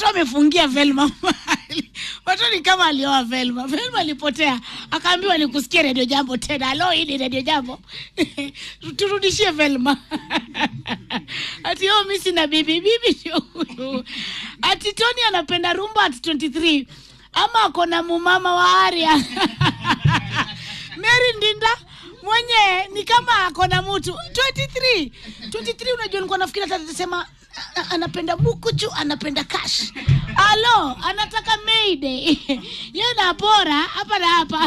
watu wamefungia Velma mahali. watu ni kama alioa Velma. Velma alipotea, akaambiwa nikusikie redio jambo tena. Alo, hii ni redio jambo turudishie Velma ati oh, mi sina bibi, bibi ndio huyu. Ati Tony anapenda rumba at 23 ama ako na mumama wa Aria Mary Ndinda mwenye ni kama ako na mtu 23 23 unajua nilikuwa nafikiri hata atasema a- anapenda bukuchu anapenda cash alo anataka mayday ye napora hapa na hapa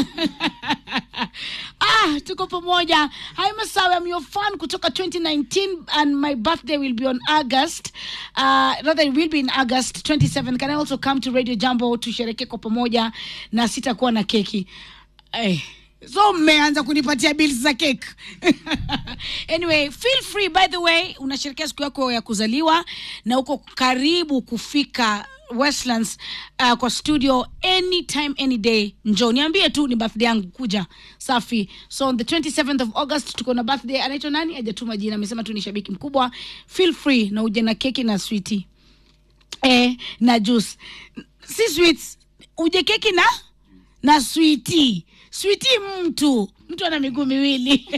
ah tuko pamoja hi masawe I'm your fan kutoka 2019 and my birthday will be on august uh, rather it will be in august 27 can i also come to radio jambo tushereke kwa pamoja na sitakuwa na keki eh, so mmeanza kunipatia bills za cake anyway feel free by the way unasherekea siku yako ya kuzaliwa na uko karibu kufika westlands uh, kwa studio anytime any day njo niambie tu ni birthday yangu kuja safi so on the 27th of august tuko na birthday anaitwa nani ajatuma jina amesema tu ni shabiki mkubwa feel free na uje na keki na switi eh, na juice si sweets uje keki na na switi switi mtu mtu ana miguu miwili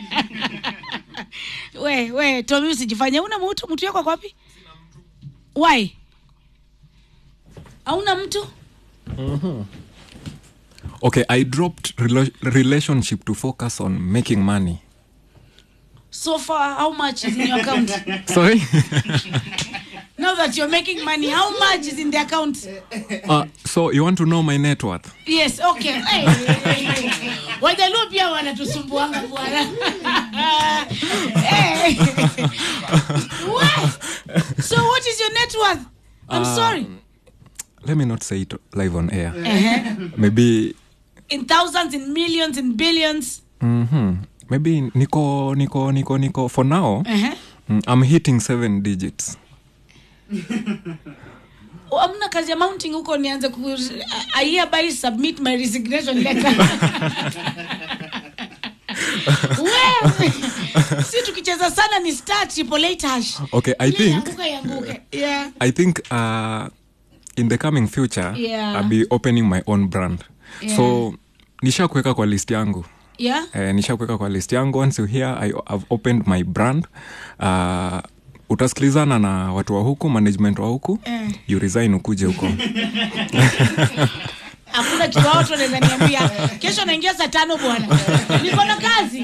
we we tomi usijifanye una mtu mtu yako ako wapi why hauna mtu Okay, I dropped rela- relationship to focus on making money. so far how much is in your account Sorry? now that you're making money how much is in the account uh, so you want to know my net worth? yes okay hey, hey, hey. wajaluo pia wanatusumbuanga bwana hey. What? so what is your net worth i'm Uh, sorry Let me not say it live on air. uh-huh. Maybe in thousands in millions in billions hmm maybe niko niko niko niko for now uh-huh. mm, I'm hitting seven digits. Oh, amna kazi ya mounting huko nianze ku I hereby submit my resignation letter Wewe, si tukicheza sana ni star triple eight hash Okay, I Ile think ianguke, ianguke. yeah I think uh, in the coming future Yeah. I'll be opening my own brand. Yeah. So nisha kuweka kwa list yangu. yeah eh, nishakuweka kwa list yangu once you hear I, I've opened my brand uh, utasikilizana na watu wa huku management wa huku Eh. you resign ukuje huko hakuna kitu watu wanaweza niambia kesho naingia saa tano bwana niko na kazi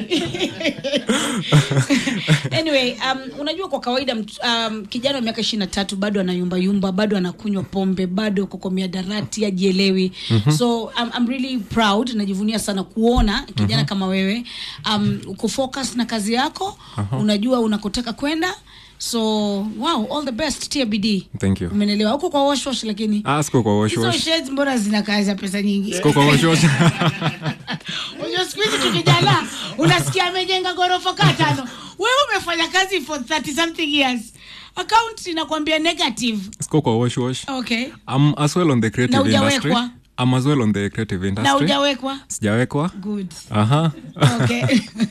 anyway um, unajua kwa kawaida mt- um, kijana wa miaka ishiri na tatu bado anayumbayumba bado anakunywa pombe bado uko kwa miadarati ajielewi mm-hmm. so I'm, I'm really proud najivunia sana kuona kijana mm-hmm. kama wewe um, uko focus na kazi yako uh-huh. unajua unakotaka kwenda so wow all the best tia bidii thank you umenelewa huko kwa washwash lakini ah, siko kwa wash hizo wash shades mbona zina kazi ya pesa nyingi siko kwa wash wash unajua siku hizi tukijana unasikia amejenga ghorofa kaa tano wewe umefanya kazi for 30 something years account inakwambia negative siko kwa wash wash okay I'm as well on the creative Na industry hujawekwa? I'm as well on the creative na industry ujawekwa sijawekwa good aha okay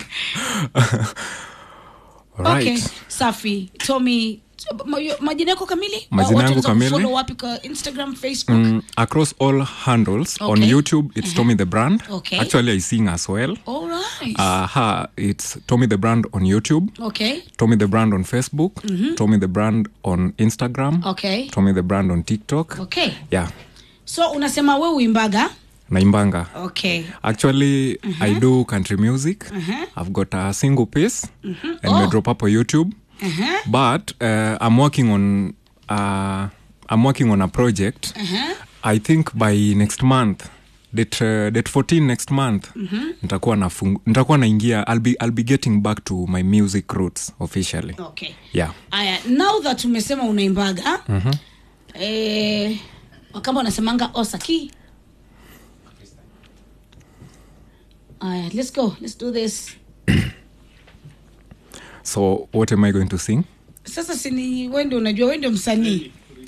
right okay safi tommy ma- majina yako kamili Majina Watu yangu wanaweza kamili? kufollow wapi kwa instagram facebook Mm, across all handles on Okay. youtube it's tommy the brand Okay. actually i sing as well all right uh, it's tommy the brand on youtube okay tommy the brand on facebook tommy the brand on instagram okay tommy the brand on tiktok okay yeah so unasema we uimbaga naimbanga okay actually i do country music i've got a single piece and Oh. we drop up on youtube uh-huh. but uh, i'm working on uh, i'm working on a project Uh-huh. i think by next month date, uh, date 14 next month nitakuwa nafung- nitakuwa naingia I'll be, i'll be getting back to my music roots officially okay yeah aya now that umesema unaimbaga mm-hmm. eh, wakamba wanasemanga osaki aya let's go let's do this so what am i going to sing sasa sini wende unajua wende msanii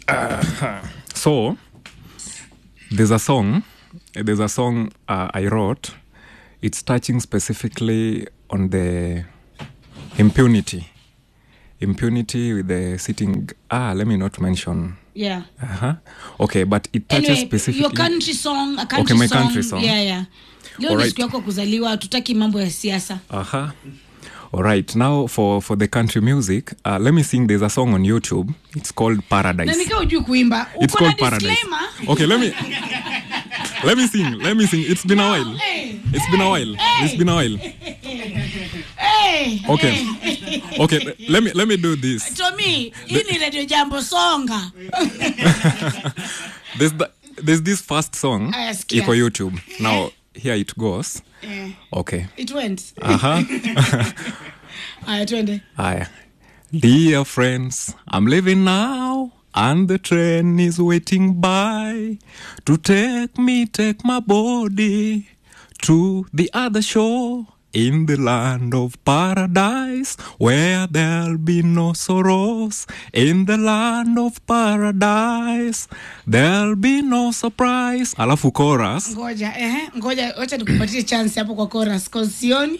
so there's a song there's a song uh, i wrote it's touching specifically on the impunity impunity with the sitting ah let me not mention yeah uh-huh. okay but it touches anyway, specifically your country song a country Okay, my song, country song. yeah yeah leo ni Alright. siku yako ya kuzaliwa hatutaki mambo ya siasa Uh-huh. All right. Now for for the country music, uh, let me sing. There's a song on YouTube. It's called na Paradise. nikaa ujui kuimba It's uko na called Paradise. disclaimer Okay, let me let me sing. Let me sing. It's been a while. Hey, It's been a while. It's been a while. hey, Okay. hey. Okay. Let me let me do this. tomi hii ni radio jambo songa There's the, there's this first song. Aya, sikia. Iko YouTube. Now here it goes. Eh, Okay. it went Uh-huh. aya twende Aye. Dear friends, I'm leaving now, and the train is waiting by to take me, take my body to the other shore. In the land of paradise, where there'll be no sorrows. In the land of paradise, there'll be no surprise. Alafu chorus. ngoja ehe, ngoja wacha nikupatie chance hapo kwa chorus cause sioni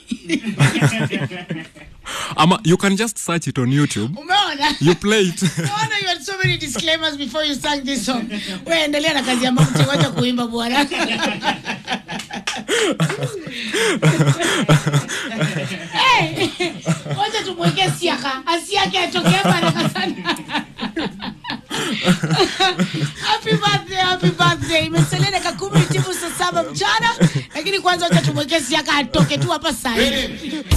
Ama, you can just search it on YouTube. umeona You play it. Naona you had so many disclaimers before you sang this song. We endelea na kazi ya mamti, wacha kuimba bwana. Hey, wacha tumwekee siaka, asiake atoke hapa haraka sana. Happy birthday, happy birthday. Imesalia dakika kumi timu saa saba mchana, lakini kwanza wacha tumwekee siaka atoke tu hapa saa hii.